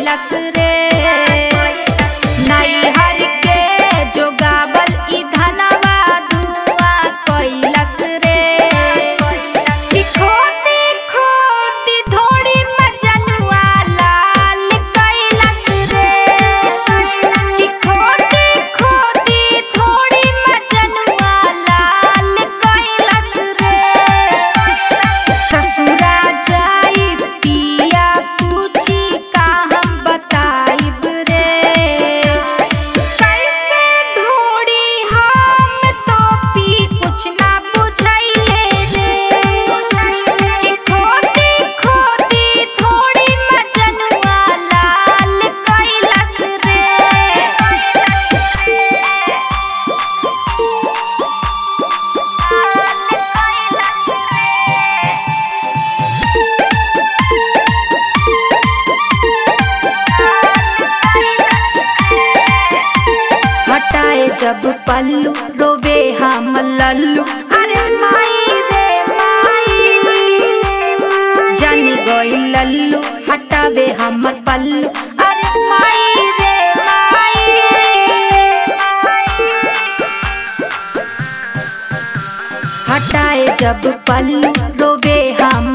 कैलस रे नैहर के जोगावल ई धनवा दुआ कैलस रे कि खोती खोती धोड़ी मजनुआ लाल कैलस रे कि खोती खोती थोड़ी मजनुआ लाल कैलस रे ससुरा जाई पिया पूछी का हम बताइब रे कैसे ढूंढी हम तो पी कुछ ना बुझाइले रे कि खोती खोती थोड़ी मजनुआ लाल कैलस रे हटाए जब पल्लू रोवे हम लल्लू अरे माई रे माई जानी गई लल्लू हटावे हमर पल्लू अरे माई रे माई हटाए जब पल्लू रोवे हम